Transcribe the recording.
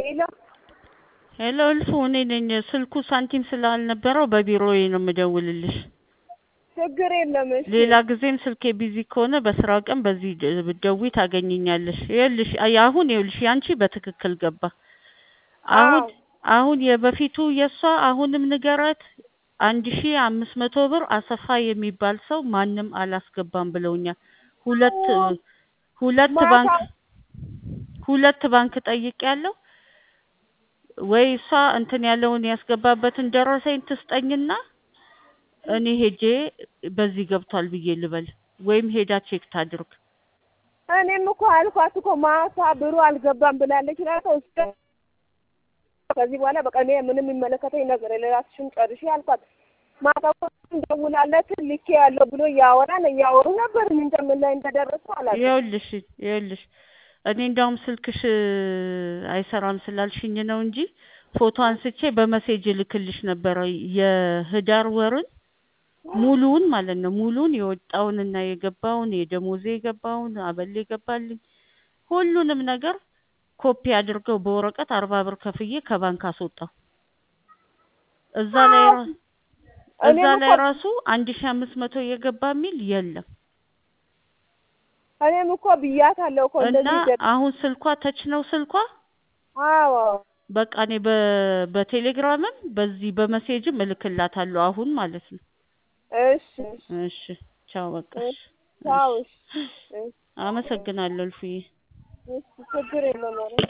ሄሎ ሄሎ እልፉ እኔ ነኝ። ስልኩ ሳንቲም ስላልነበረው በቢሮዬ ነው የምደውልልሽ። ችግር የለም። እሺ ሌላ ጊዜም ስልኬ ቢዚ ከሆነ በስራ ቀን በዚህ ድ- ብትደውይ ታገኝኛለሽ። ይኸውልሽ አይ አሁን ይኸውልሽ ያንቺ በትክክል ገባ። አሁን አዎ አሁን የበፊቱ የእሷ አሁንም ንገራት አንድ ሺ አምስት መቶ ብር አሰፋ የሚባል ሰው ማንም አላስገባም ብለውኛል። ሁለት ሁለት ማታ ባንክ ሁለት ባንክ ጠይቄያለሁ። ወይ እሷ እንትን ያለውን ያስገባበትን ደረሰኝ ትስጠኝና እኔ ሄጄ በዚህ ገብቷል ብዬ ልበል፣ ወይም ሄዳ ቼክ ታድርግ። እኔም እኮ አልኳት እኮ ማታ ብሩ አልገባም ብላለች። ራሷ እስከ ከዚህ በኋላ በቃ እኔ ምንም የሚመለከተኝ ነገር የለ እራስሽን ጨርሺ አልኳት። ማታ እኮ እንደውላለት ልኬ ያለው ብሎ እያወራን እያወሩ ነበር። ምን እንደምን ላይ እንደደረሱ አላውቅም። ይኸውልሽ ይኸውልሽ እኔ እንዳውም ስልክሽ አይሰራም ስላልሽኝ ነው እንጂ ፎቶ አንስቼ በመሴጅ ልክልሽ ነበረ የህዳር ወርን ሙሉውን ማለት ነው ሙሉውን የወጣውንና የገባውን የደሞዜ የገባውን አበል የገባልኝ ሁሉንም ነገር ኮፒ አድርገው በወረቀት አርባ ብር ከፍዬ ከባንክ አስወጣው። እዛ ላይ ራ- እዛ እኔም ላይ እኮ ራሱ አንድ ሺ አምስት መቶ የገባ የሚል የለም። እኔም እኮ ብያታለሁ እኮ እና እንደዚህ ይገ- አሁን ስልኳ ተች ነው ስልኳ አዎ በቃ እኔ በ- በቴሌግራምም በዚህ በመሴጅም እልክላታለሁ አሁን ማለት ነው። እሺ እሺ ቻው በቃ እሺ እሺ ቻው እሺ እሺ እሺ አመሰግናለሁ እልፍዬ። እሺ ችግር የለውም ኧረ